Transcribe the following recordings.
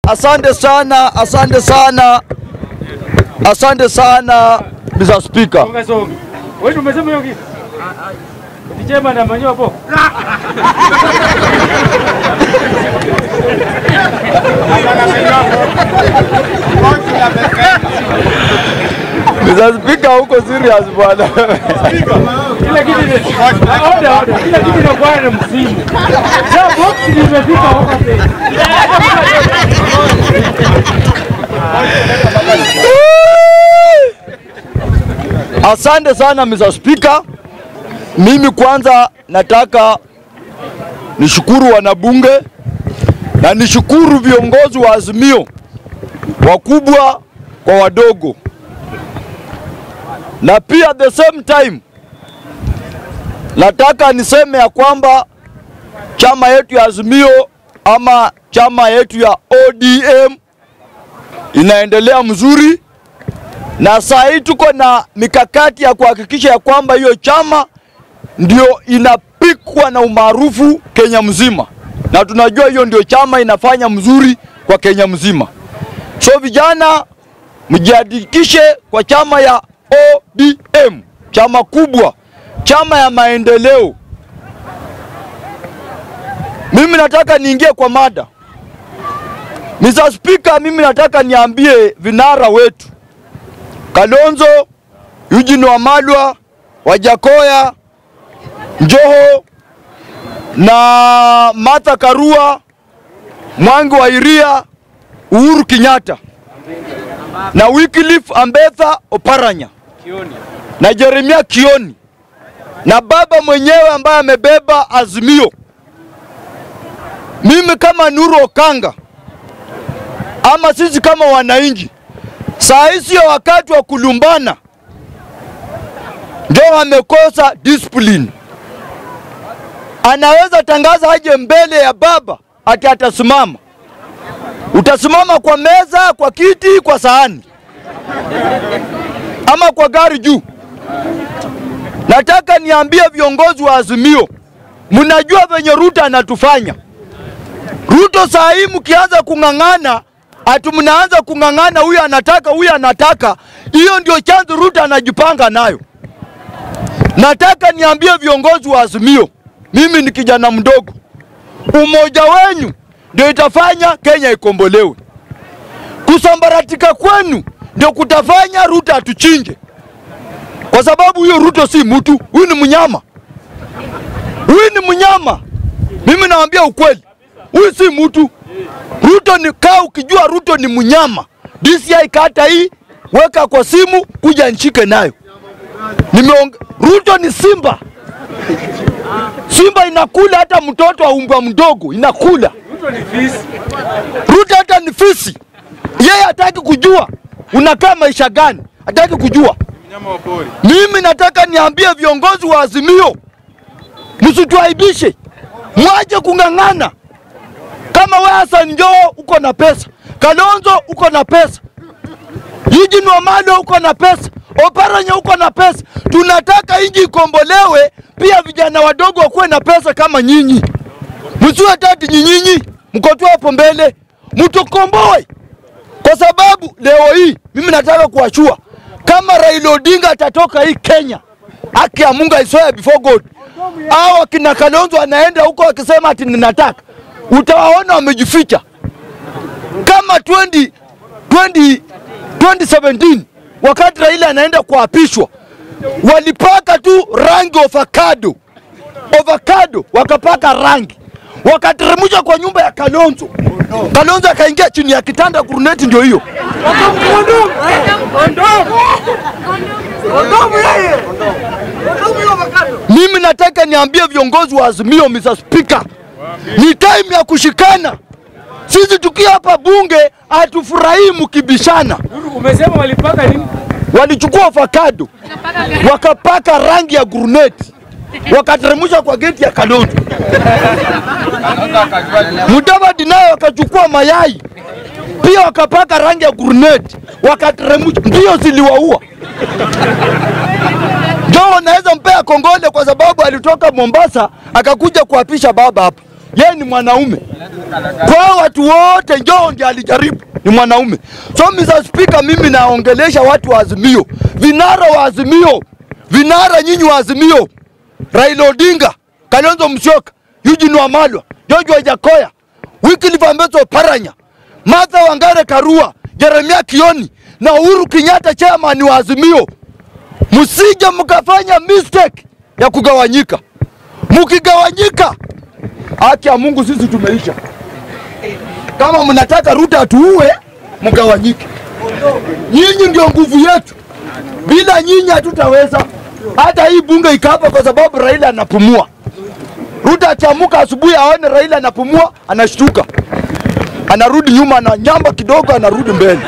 asante sana, asante sana, asante sana Mr. Speaker. Songa songa. Wewe umesema hiyo kitu? Kijema na manyo hapo. Mr. Speaker, huko serious bwana. Kila kitu ni order order. Kila kitu inakuwa na msimu. Sasa box limefika huko tena. Asante sana Mr. Speaker. Mimi kwanza nataka nishukuru wanabunge na nishukuru viongozi wa Azimio wakubwa kwa wadogo, na pia at the same time nataka niseme ya kwamba chama yetu ya Azimio ama chama yetu ya ODM inaendelea mzuri na saa hii tuko na mikakati ya kuhakikisha ya kwamba hiyo chama ndio inapikwa na umaarufu Kenya mzima, na tunajua hiyo ndio chama inafanya mzuri kwa Kenya mzima. So vijana, mjiandikishe kwa chama ya ODM, chama kubwa, chama ya maendeleo. Mimi nataka niingie kwa mada. Mr. Speaker, mimi nataka niambie vinara wetu Kalonzo, Eugene Wamalwa, Wajakoya, Joho na Martha Karua, Mwangi wa Iria, Uhuru Kenyatta na Wycliffe Ambetha Oparanya na Jeremia Kioni na baba mwenyewe ambaye amebeba Azimio. Mimi kama Nuru Okanga ama sisi kama wananchi Saa hii sio wakati wa kulumbana, ndio amekosa discipline. Anaweza tangaza aje mbele ya baba ati atasimama. Utasimama kwa meza, kwa kiti, kwa sahani ama kwa gari juu. Nataka niambie viongozi wa Azimio, mnajua venye Ruto anatufanya. Ruto saa hii mkianza kung'ang'ana ati mnaanza kung'ang'ana, huyu anataka, huyu anataka. Hiyo ndio chanzo Ruto anajipanga nayo. Nataka niambie viongozi wa Azimio, mimi ni kijana mdogo, umoja wenyu ndio itafanya Kenya ikombolewe. Kusambaratika kwenu ndio kutafanya Ruto atuchinje, kwa sababu huyo Ruto si mtu, huyu ni mnyama, huyu ni mnyama. Mimi nawaambia ukweli, huyu si mtu. Ruto ni kaa ukijua Ruto ni mnyama. DCI kata hii weka kwa simu kuja nchike nayo. Nimeong... Ruto ni simba. Simba inakula hata mtoto wa umbwa mdogo inakula. Ruto ni fisi. Ruto hata ni fisi. Yeye hataki kujua unakaa maisha gani, hataki kujua. Mnyama wa pori. Mimi nataka niambie viongozi wa Azimio, msituaibishe, mwache kung'ang'ana. Kama wewe Hassan Joho uko na pesa, Kalonzo uko na pesa, Eugene Wamalwa uko na pesa, Oparanya uko na pesa. Tunataka inji ikombolewe, pia vijana wadogo wakuwe na pesa kama nyinyi. Msiwe tati nyinyinyi mko tu hapo mbele, mtukomboe kwa sababu leo hii mimi nataka kuwashua kama Raila Odinga atatoka hii Kenya, haki ya Mungu I swear before God, au akina Kalonzo anaenda huko akisema ati ninataka, utawaona wamejificha kama 20, 20, 2017 wakati Raila anaenda kuapishwa, walipaka tu rangi avocado avocado, wakapaka rangi wakateremsha kwa nyumba ya Kalonzo. Kalonzo akaingia chini ya kitanda, guruneti ndio hiyo. Mimi nataka niambie viongozi wa Azimio, Mr. Speaker, ni time ya kushikana. Sisi tukiwa hapa bunge hatufurahii mkibishana. Nuru, Umesema walipaka nini? Walichukua avocado wakapaka rangi ya guruneti wakateremsha kwa geti ya Kalonzo. Mudavadi naye wakachukua mayai pia wakapaka rangi ya guruneti wakateremsha, ndio ziliwaua. Joho naweza mpea kongole kwa sababu alitoka Mombasa akakuja kuapisha baba hapa. Yeye ni mwanaume, Kwa watu wote Joho ndiye alijaribu, ni mwanaume. So Mr. Speaker, mimi naongelesha watu wa Azimio, vinara wa Azimio, vinara nyinyi wa Azimio, Raila Odinga, Kalonzo Musyoka, Eugene Wamalwa, George Wajakoya, Wycliffe Ambeso Paranya, Martha Wangare Karua, Jeremia Kioni na Uhuru Kenyatta chairman wa Azimio, msije mkafanya mistake ya kugawanyika. Mkigawanyika, haki ya Mungu sisi tumeisha. Kama mnataka Ruto atuue, mgawanyike. Nyinyi ndio nguvu yetu, bila nyinyi hatutaweza. Hata hii bunge ikapa kwa sababu Raila anapumua. Ruto akiamuka asubuhi aone Raila anapumua, anashtuka, anarudi nyuma, na nyamba kidogo, anarudi mbele.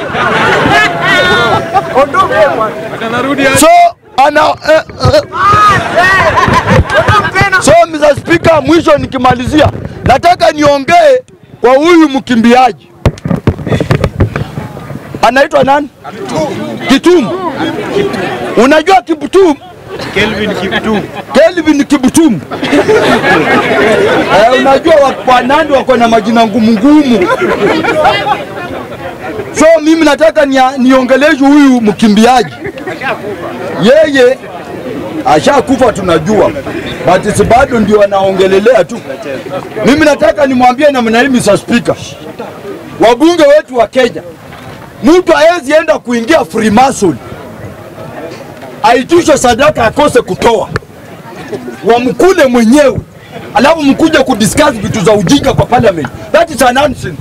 So ana eh, eh. So Mr. Speaker, mwisho nikimalizia, nataka niongee kwa huyu mkimbiaji anaitwa nani? Kitum. Unajua Kiptum? Kelvin Kiptum. Kelvin Kiptum. Eh, unajua wa- Wanandi wako na majina ngumu ngumu. So mimi nataka nia- niongeleshe huyu mkimbiaji. Yeye ashakufa tunajua, but si bado ndio anaongelelea tu. Mimi nataka nimwambie namna hii, Mr. Speaker, wabunge wetu wa Kenya, mtu hawezi enda kuingia Freemason aitishe sadaka akose kutoa, wamkule mwenyewe alafu mkuja kudiscuss vitu za ujinga kwa parliament. That is a nonsense.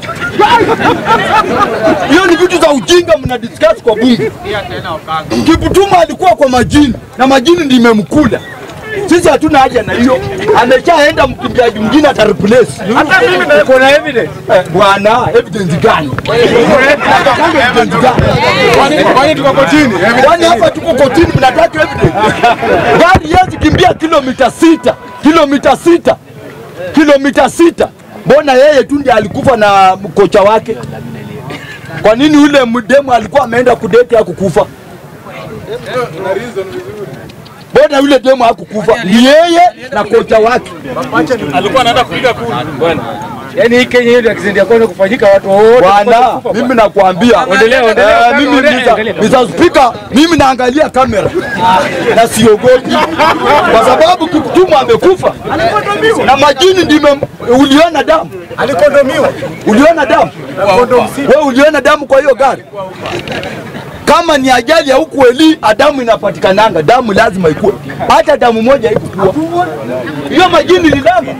Hiyo ni vitu za ujinga mna discuss kwa bunge. Kiputuma alikuwa kwa majini na majini ndio imemkula. Sisi hatuna haja na hiyo, ameshaenda mkimbiaji mwingine ata replace. Hata mimi niko na evidence. Eh, Bwana, evidence gani? Evidence gani? Kwani tuko kotini? Kwani hapa tuko kotini, mnataka evidence? Gari yezi kimbia kilomita sita, kilomita sita, kilomita sita. Mbona yeye tu ndiye alikufa na kocha wake? Kwa nini yule mdemu alikuwa ameenda kudeti hakukufa? Mbona yule demu hakukufa? Ni yeye na kocha wake. Alikuwa anaenda kupiga kura. Bwana. Yaani hii Kenya hiyo ndio accident ya kwanza kufanyika watu wote. Bwana, mimi nakwambia Endelea, endelea, Eh, mimi endelea, Mr. endelea. Mr. Speaker, mimi naangalia kamera na siogopi kwa sababu Kiptum amekufa na majini ndime. Uliona damu? Alikondomiwa. Uliona damu? Wewe uliona damu kwa hiyo gari? Kama ni ajali ya huku Eli, damu inapatikananga, damu lazima ikue. Hata damu moja haikukua. Hiyo majini ni damu.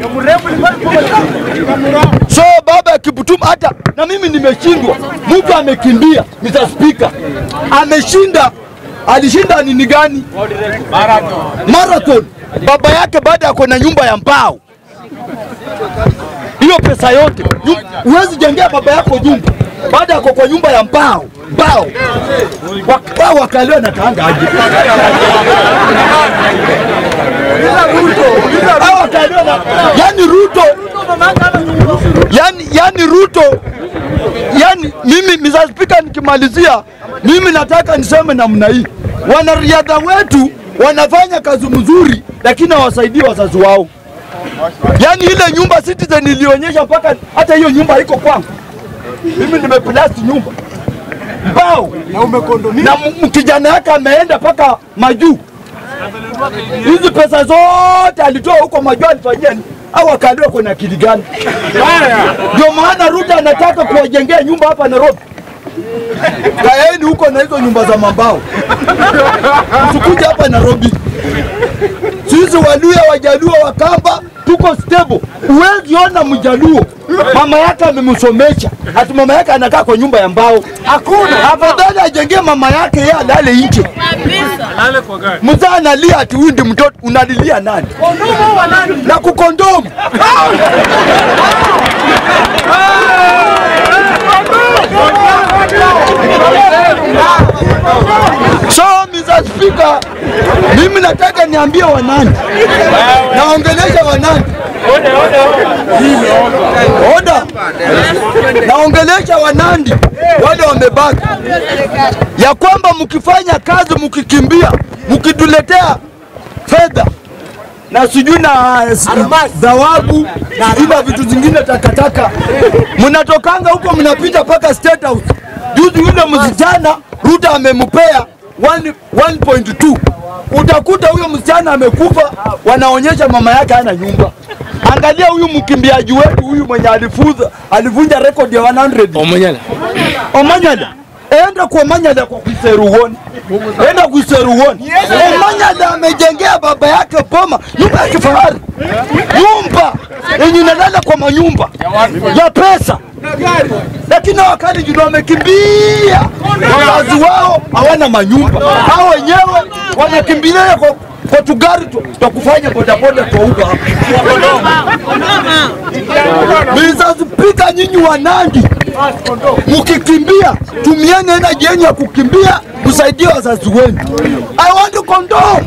So baba ya Kiptum hata na mimi nimeshindwa. Mtu amekimbia, Mr. Speaker, ameshinda. Alishinda nini gani? Marathon. Baba yake baada ya na nyumba ya mbao, hiyo pesa yote nyu- huwezi jengea baba yako nyumba baada ya kwa nyumba ya mbao mbao Wa- wao wakaliwa na kaanga aje Hao wakaliwa na yani Ruto yani, yani Ruto yani mimi Mr. Speaker, nikimalizia mimi nataka niseme namna hii, wanariadha wetu wanafanya kazi mzuri, lakini hawasaidii wazazi wao. Yani ile nyumba Citizen ilionyesha mpaka hata hiyo nyumba haiko kwangu. Mimi nimeplast nyumba mbao na umekondomia, na m- kijana yake ameenda mpaka majuu. Hizi pesa zote alitoa huko majuu, alifanyia nini? au akaambiwa kuna akili gani? Ndio maana Ruto anataka kuwajengea nyumba hapa Nairobi. Kaeni huko na hizo nyumba za mambao, msikuja hapa Nairobi. Sisi Waluya, Wajaluo, Wakamba tuko stable. Huwezi ona Mjaluo mama yake amemsomesha, ati mama yake anakaa kwa nyumba ya mbao. Hakuna. Afadhali ajengee mama yake yeye alale nje. Lale kwa gari. Mzaa analia ati huyu ndi mtoto, unalilia nani? Na kukondomu. So Mr. Speaker, mimi nataka niambie Wanandi, naongelesha Wanandi oda, naongelesha Wanandi wale wamebaki, ya kwamba mkifanya kazi, mkikimbia, mkituletea fedha na sijui na s- dhawabu sijui na vitu zingine takataka, mnatokanga huko mnapita mpaka State House. Juzi yule msichana Ruto amempea 1 1.2 utakuta huyo msichana amekufa, wanaonyesha mama yake hana nyumba. Angalia huyu mkimbiaji wetu huyu mwenye alifuza alivunja rekodi ya 100 Omanyala. Omanyala enda kwa Omanyala kwa kuiseruoni, enda kuiseruoni. Omanyala amejengea baba yake boma, nyumba ya kifahari, nyumba yenye inalala kwa manyumba ya pesa, lakini wakati juu wamekimbia, wazazi wao hawana manyumba, hao wenyewe wanakimbilia kwa kwa tugari tu twa kufanya bodaboda kwa uga hapa. Mr. Speaker, nyinyi wa Nandi mkikimbia, tumieni energy yenu ya kukimbia kusaidia wazazi wenu. I want to condone.